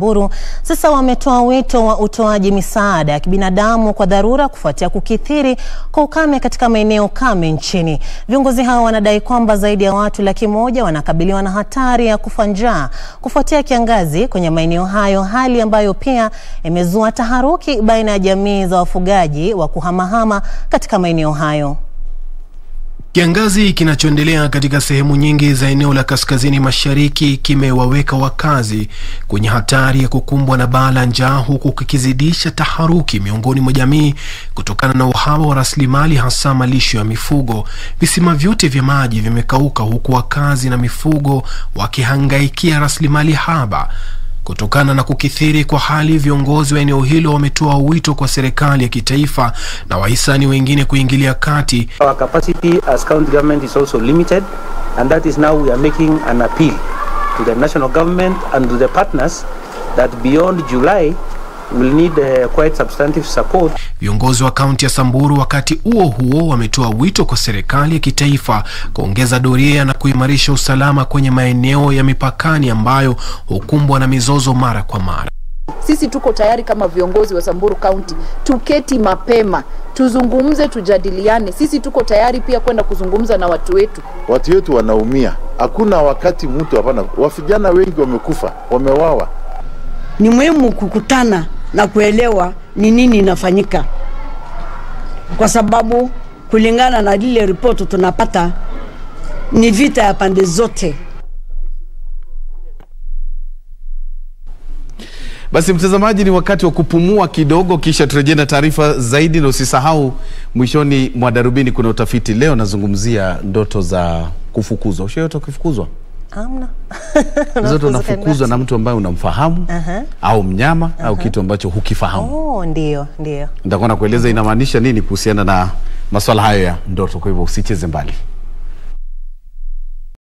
Buru sasa wametoa wito wa utoaji misaada ya kibinadamu kwa dharura kufuatia kukithiri kwa ukame katika maeneo kame nchini. Viongozi hao wanadai kwamba zaidi ya watu laki moja wanakabiliwa na hatari ya kufa njaa kufuatia kiangazi kwenye maeneo hayo, hali ambayo pia imezua taharuki baina ya jamii za wafugaji wa kuhamahama katika maeneo hayo. Kiangazi kinachoendelea katika sehemu nyingi za eneo la kaskazini mashariki kimewaweka wakazi kwenye hatari ya kukumbwa na baa la njaa huku kikizidisha taharuki miongoni mwa jamii kutokana na uhaba wa rasilimali hasa malisho ya mifugo. Visima vyote vya maji vimekauka huku wakazi na mifugo wakihangaikia rasilimali haba. Kutokana na kukithiri kwa hali, viongozi wa eneo hilo wametoa wito kwa serikali ya kitaifa na wahisani wengine kuingilia kati. Our capacity as county government is also limited and that is now we are making an appeal to the national government and to the partners that beyond July will need uh, quite substantive support. Viongozi wa kaunti ya Samburu wakati huo huo wametoa wito kwa serikali ya kitaifa kuongeza doria na kuimarisha usalama kwenye maeneo ya mipakani ambayo hukumbwa na mizozo mara kwa mara. Sisi tuko tayari kama viongozi wa Samburu County, tuketi mapema, tuzungumze, tujadiliane. Sisi tuko tayari pia kwenda kuzungumza na watu wetu. Watu wetu wanaumia, hakuna wakati mtu hapana. Wavijana wengi wamekufa, wamewawa. Ni muhimu kukutana na kuelewa ni nini inafanyika, kwa sababu kulingana na lile ripoti tunapata ni vita ya pande zote. Basi mtazamaji, ni wakati wa kupumua kidogo, kisha turejee na taarifa zaidi, na usisahau mwishoni mwa darubini kuna utafiti leo nazungumzia ndoto za kufukuzwa. Ushaota ukifukuzwa? Amna. Zote unafukuzwa na mtu ambaye unamfahamu Aha. au mnyama au kitu ambacho hukifahamu. Oh, ndio, ndio. Nitakuwa nakueleza inamaanisha nini kuhusiana na masuala hayo ya ndoto, kwa hivyo usicheze mbali.